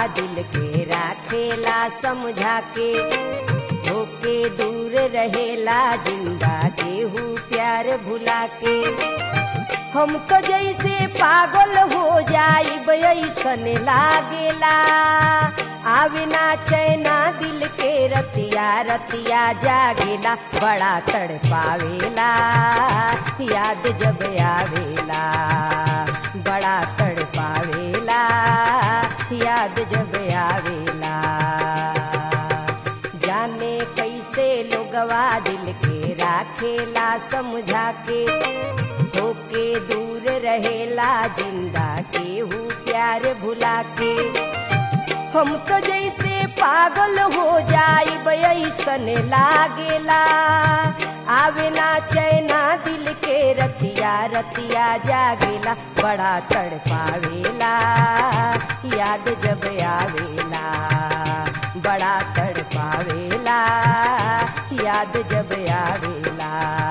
दिल के राखेला समझा के होके दूर रहेला जिंदा केहू प्यार भुला के हम तो जैसे पागल हो जाइब ऐसन लागेला आवे ना चैना दिल के रतिया रतिया जागेला बड़ा तड़पावेला याद जब आवेला बड़ा तड़पावेला याद जब आवेला जाने कैसे लोगवा दिल के राखेला समझा के होके दूर रहेला जिंदा केहू प्यार भुला के हम तो जैसे पागल हो जाइब ऐसन लागेला आवे ना चैना दिल के रतिया रतिया जागेला बड़ा तड़पावेला याद जब आवेला बड़ा तड़पावेला याद जब आवेला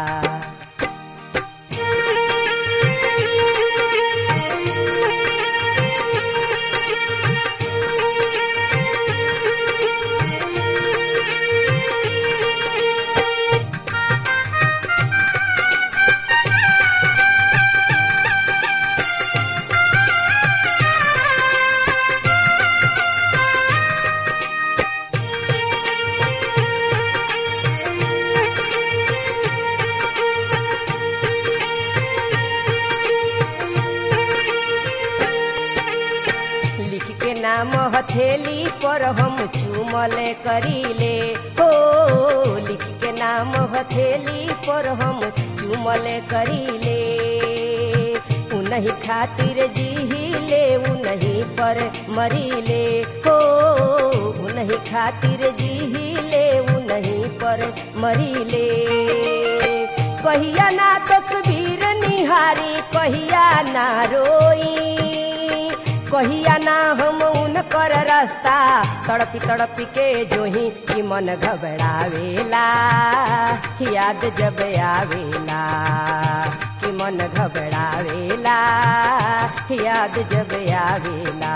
लिख के नाम हथेली पर हम चूमल करीले हो लिख के नाम हथेली पर हम चूमल करीले उनही खातिर जीहिले उनही पर मरीले हो उनही खातिर जीहिले उनही पर मरीले कहिया ना तस्वीर निहारी कहिया ना रोई कहिया ना हम उनकर रास्ता तड़पी तड़पी के जोही कि मन घबरावेला याद जब आवेला कि मन घबरावेला याद जब आवेला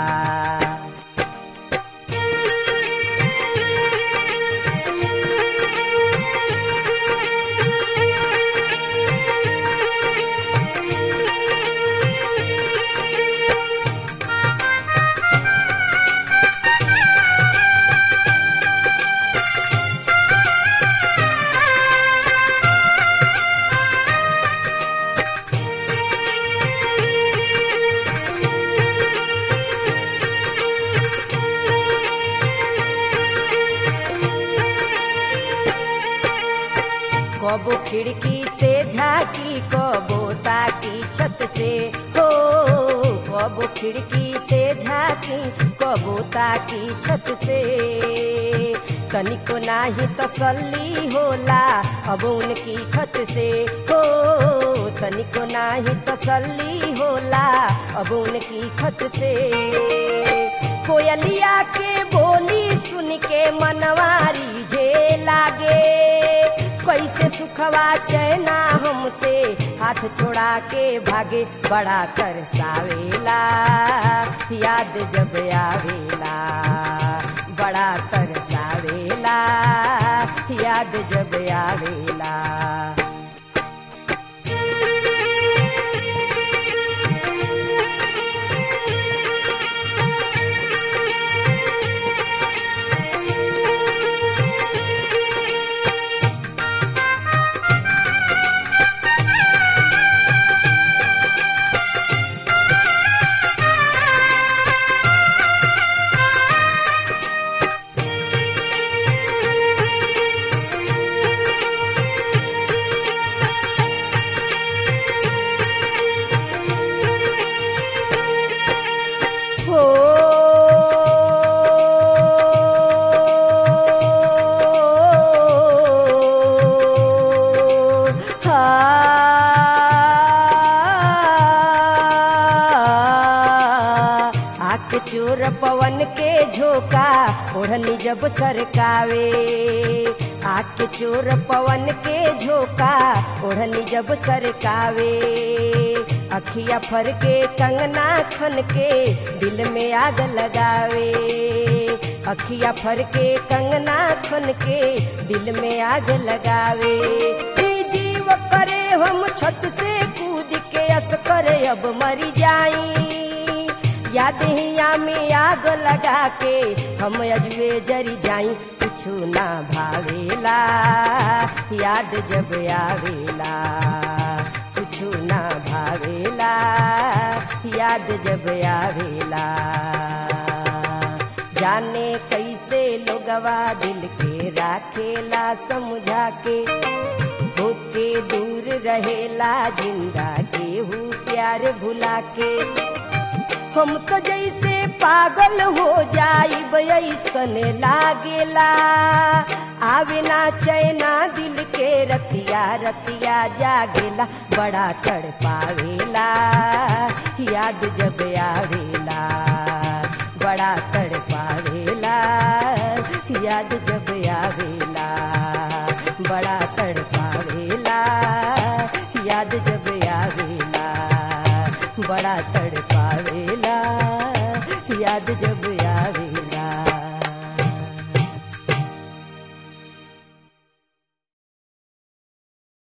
कबो खिड़की से झाकी कबो ताकी छत से हो कबो खिड़की से झाकी कबो ताकी छत से तनिको नाही तसल्ली होला अब उनकी खत से हो तनिको नाही तसल्ली होला अब उनकी खत से कोयलिया के बोली सुन के मनवारी जे लागे कैसे सुखवा चैना हमसे हाथ छोड़ा के भागे बड़ा तरसावेला याद जब आवेला बड़ा तरसावेला याद जब आवेला हो आके चोर पवन के झोंका ओढ़नी जब सरकावे आके चोर पवन के झोंका ओढ़नी जब सरकावे अखिया फर के कंगना खन के दिल में आग लगावे अखिया फर के कंगना खन के दिल में आग लगावे ई जीव करे हम छत से कूद के अस करे अब मरी जाई याद हिया में आग लगा के हम अजवे जरी जाई कुछु ना भावेला याद जब आवेला कुछु ना भावेला याद जब आवेला जाने कैसे लोगवा दिल के राखेला समझा के होके दूर रहेला जिंदा केहू प्यार भुला के हम तो जैसे पागल हो जाइब ऐसन लागेला आवे ना चैना दिल के रतिया रतिया जागेला बड़ा तड़पावेला याद जब आवेला बड़ा तड़पावेला याद जब आवेला बड़ा तड़पावेला याद जब आवेला बड़ा तड़